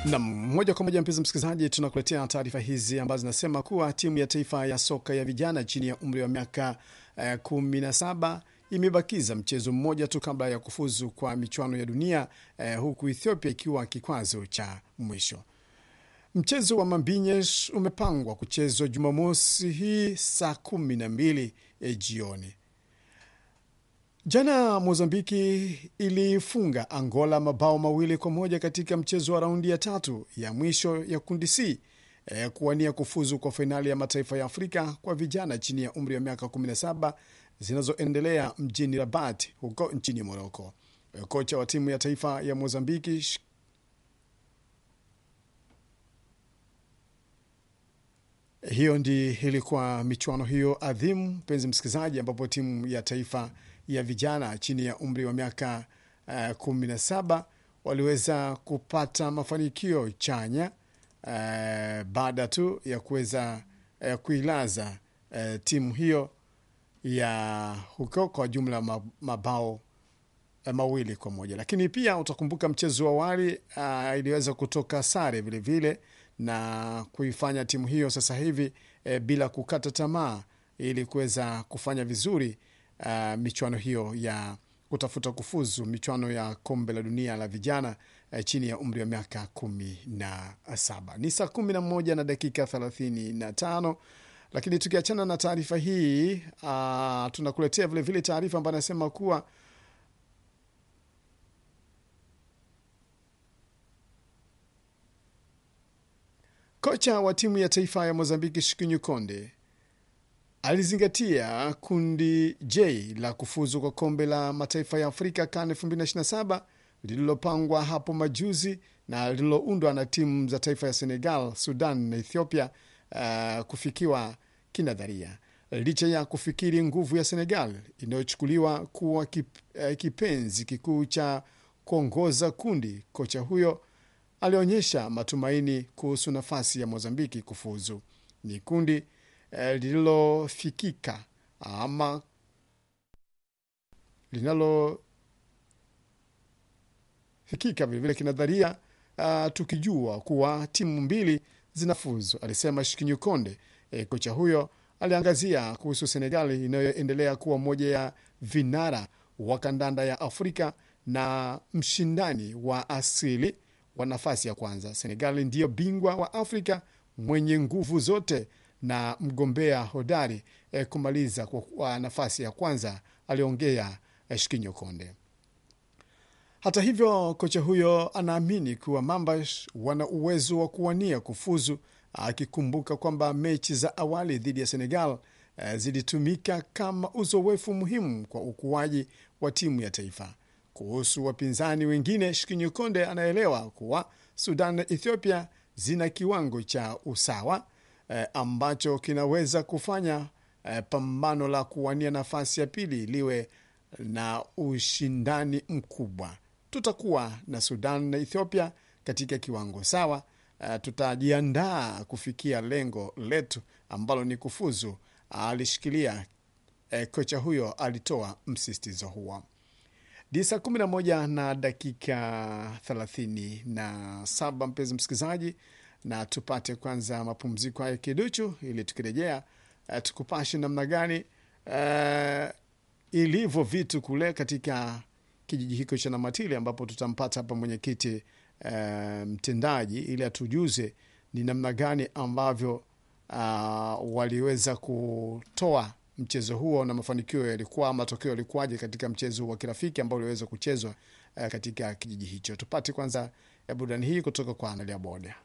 Nam moja kwa moja, mpenzi msikilizaji, tunakuletea taarifa hizi ambazo zinasema kuwa timu ya taifa ya soka ya vijana chini ya umri wa miaka eh, 17 imebakiza mchezo mmoja tu kabla ya kufuzu kwa michuano ya dunia eh, huku Ethiopia ikiwa kikwazo cha mwisho. Mchezo wa Mambinyesh umepangwa kuchezwa Jumamosi hii saa kumi na mbili eh, jioni. Jana Mozambiki ilifunga Angola mabao mawili kwa moja katika mchezo wa raundi ya tatu ya mwisho ya kundi C e, kuwania kufuzu kwa fainali ya mataifa ya Afrika kwa vijana chini ya umri wa miaka 17 zinazoendelea mjini Rabat huko nchini Moroko. E, kocha wa timu ya taifa ya Mozambiki hiyo ndi ilikuwa michuano hiyo adhimu, mpenzi msikilizaji, ambapo timu ya taifa ya vijana chini ya umri wa miaka uh, kumi na saba waliweza kupata mafanikio chanya uh, baada tu ya kuweza uh, kuilaza uh, timu hiyo ya huko kwa jumla mabao uh, mawili kwa moja, lakini pia utakumbuka mchezo wa awali uh, iliweza kutoka sare vilevile vile, na kuifanya timu hiyo sasa hivi uh, bila kukata tamaa ili kuweza kufanya vizuri Uh, michuano hiyo ya kutafuta kufuzu michuano ya kombe la dunia la vijana uh, chini ya umri wa miaka kumi na saba. Ni saa kumi na moja na dakika thelathini na tano. Lakini tukiachana na taarifa hii uh, tunakuletea vilevile taarifa ambayo anasema kuwa kocha wa timu ya taifa ya Mozambiki Shikinyu Konde alizingatia kundi J la kufuzu kwa kombe la mataifa ya Afrika CAN 2027 lililopangwa hapo majuzi na lililoundwa na timu za taifa ya Senegal, Sudan na Ethiopia uh, kufikiwa kinadharia. Licha ya kufikiri nguvu ya Senegal inayochukuliwa kuwa kip, uh, kipenzi kikuu cha kuongoza kundi, kocha huyo alionyesha matumaini kuhusu nafasi ya Mozambiki kufuzu. Ni kundi lililofikika ama linalofikika vilevile kinadharia, uh, tukijua kuwa timu mbili zinafuzu, alisema Shikinyu Konde. E, kocha huyo aliangazia kuhusu Senegali inayoendelea kuwa moja ya vinara wa kandanda ya Afrika na mshindani wa asili wa nafasi ya kwanza. Senegali ndiyo bingwa wa Afrika mwenye nguvu zote na mgombea hodari eh, kumaliza kwa nafasi ya kwanza, aliongea eh, Shikinyo Konde. Hata hivyo, kocha huyo anaamini kuwa Mambash wana uwezo wa kuwania kufuzu, akikumbuka kwamba mechi za awali dhidi ya Senegal eh, zilitumika kama uzoefu muhimu kwa ukuaji wa timu ya taifa. Kuhusu wapinzani wengine, Shikinyo Konde anaelewa kuwa Sudan na Ethiopia zina kiwango cha usawa Eh, ambacho kinaweza kufanya eh, pambano la kuwania nafasi ya pili liwe na ushindani mkubwa. Tutakuwa na Sudan na Ethiopia katika kiwango sawa. Eh, tutajiandaa kufikia lengo letu ambalo ni kufuzu, alishikilia. Eh, kocha huyo alitoa msisitizo huo. Ni saa 11 na dakika 37, mpenzi msikilizaji na tupate kwanza mapumziko haya kiduchu, ili tukirejea uh, tukupashe namna gani uh, ilivyo vitu kule katika kijiji hicho cha Namatili, ambapo tutampata hapa mwenyekiti uh, mtendaji ili atujuze ni namna gani ambavyo uh, waliweza kutoa mchezo huo na mafanikio yalikuwa, matokeo yalikuwaje katika mchezo wa kirafiki ambao uliweza kuchezwa uh, katika kijiji hicho. Tupate kwanza burudani hii kutoka kwa Analia Boda.